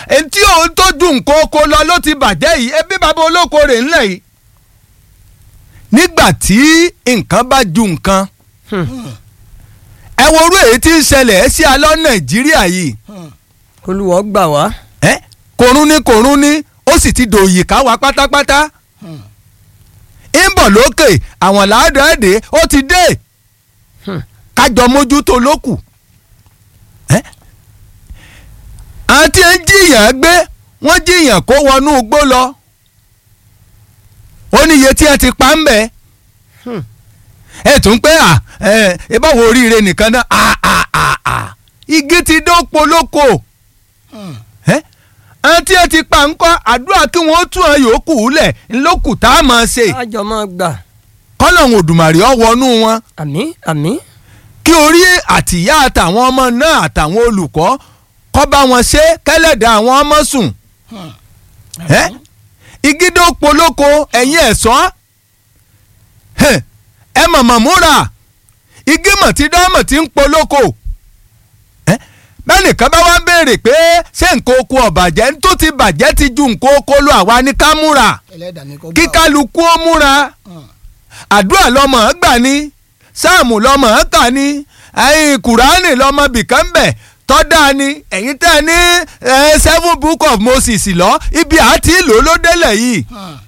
etí òun tó ju nǹkan oko lọ ló ti bàjẹ́ yìí ẹbí bàbá olóko rẹ̀ ńlẹ̀ yìí nígbà tí nǹkan bá ju nǹkan ẹ wo orú èyí tí ń ṣẹlẹ̀ ẹ́ sí alọ́ nàìjíríà yìí olùwọ́ gbà wá. ẹ kòrún ní kòrún ní ó sì ti dòyì ká wa pátápátá ń bọ̀ lókè àwọn làádọ́ẹ̀dẹ́ ó ti dé kájọ mójútó lókù ẹ àti ń jiyàn gbé wọ́n jiyàn kó wọnú igbó lọ ó ní iye tí ẹ ti pa ń bẹ̀ ẹ tún pé à ẹ ẹ báwo oríire nìkan náà à à à à igi ti dópo lóko ẹ àti ẹ ti pa ńkọ́ àdúrà kí wọ́n tún ẹ yòókù lẹ̀ ńlọ́kù tá a máa ṣe àjọ máa gbà. kọ́lọ̀hún òdùmàrè ọ̀ wọnú wọn àmín àmín. kí orí àtìyá àtàwọn ọmọ náà àtàwọn olùkọ́ kọ́ bá wọn ṣe kẹ́lẹ́dà àwọn ọmọ sùn ẹ igídó polóko ẹ̀yin ẹ̀sọ́ ẹ mọ̀mọ̀ múra igi mọ̀ tí dánmọ̀ tí ń polóko bẹ́ẹ̀ nìkan bá wá ń béèrè pé ṣé nǹkan oko ọ̀bàjẹ́ tó ti bàjẹ́ ti ju nǹkan oko lọ àwa ní ká múra ẹlẹ́dàá ni kò gbà. kí kálukú ó múra àdúrà lọmọ ẹ gbà ní sáàmù lọmọ ẹ kà ní ẹ̀yin kùránì lọmọ bìkan bẹ̀ tọ́dá ni ẹ̀yin tẹ́ ẹ ní eh, seven book of Moses lọ ibi àti ìlú ló délẹ̀ yìí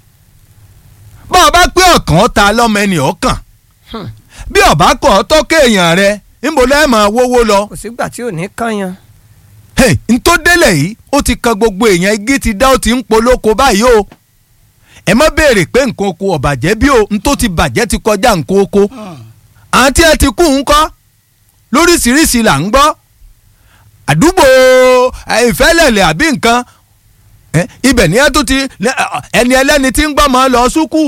bá a bá pé ọ̀kan ta lọ́mọ ẹni ọ̀kan bí ọ̀bá kọ̀ ọ́ tọ́kẹ́ èèyàn rẹ níbo lẹ́ẹ̀ máa wówó lọ kò sígbà tí ò ní kànyàn. hey, n tó délẹ̀ yìí ó ti kan gbogbo èèyàn igi ti dá ó ti ń polóko báyìí o ẹ má béèrè pé nǹkan oko ọ̀bàjẹ́ bí o n tó ti bàjẹ́ ti kọjá nǹkan oko àǹtí ẹ ti kú ńkọ́ lóríṣiríṣi là ń gbọ́ àdúgbò ìfẹ́lẹ̀lẹ̀ àbí nǹkan ẹ, ibẹ̀ ni ẹ tó ti ẹni ẹlẹ́ni tí ń gbọ́ máa lọ súkú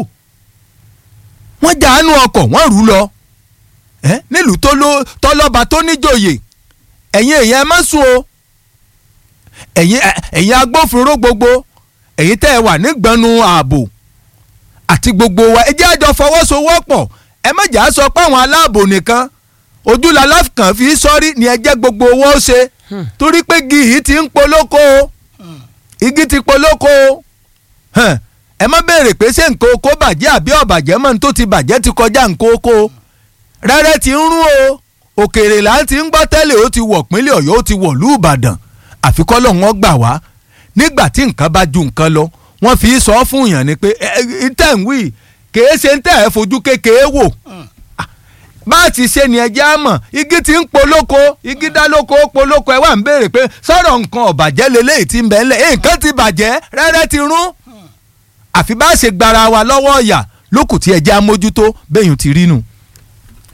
wọ́n jáánú ọkọ̀ wọ́n rú lọ ẹ, nílùú tó ló- tọ́lọ́ba tó níjòyè ẹ̀yin èèyàn ẹ má sùn o ẹ̀yin ẹ- ẹ̀yin agbófinró gbogbo ẹ̀yin tẹ́ ẹ wà nígbọnú ààbò àti gbogbo wa ẹ jẹ́ àjọ fọwọ́sowọ́pọ̀ ẹ má jà á sọ pé àwọn aláàbò nìkan ojúlala kan fi sọ́rí ni ẹ jẹ́ gbogbo owó ṣe torí pé igi yìí ti ń polóko o igi ti polóko o Hàn, ẹ má béèrè pé ṣé nǹkan oko bàjẹ́ àbí ọ̀bàjẹ́ mọ́ ní tó ti bàjẹ́ ti kọjá nǹkan oko o rẹ́rẹ́ ti ń rún o òkèèrè là ń ti ń gbọ́ tẹ́lẹ̀ ó ti wọ̀ pínlẹ̀ ọ̀yọ́ ó ti wọ̀ lú ìbàdàn àfikọ́ lọ́wọ́n gbà wá nígbà tí nǹkan bá ju nǹkan lọ wọ́n fi sọ fún yàn ni pé ẹ ẹ tẹ̀ ń wí kèé ṣe ń tẹ̀ ẹ́ fojú kékeré wò bá a ti ṣe ni ẹjẹ́ á mọ̀ igi ti ń polóko igi dá lóko ó polóko ẹ wà ń béèrè pé sọ̀rọ̀ nǹkan ọ̀bàjẹ́ leléyìí ti ń bẹ̀ ńlẹ̀ nǹkan ti bàjẹ́ rẹ́rẹ́ ti rún àfi bá a ṣe gbara wa lọ́wọ́ ọ̀yà lókù tí ẹjẹ́ á mójútó bẹ́yìn ti rí nu.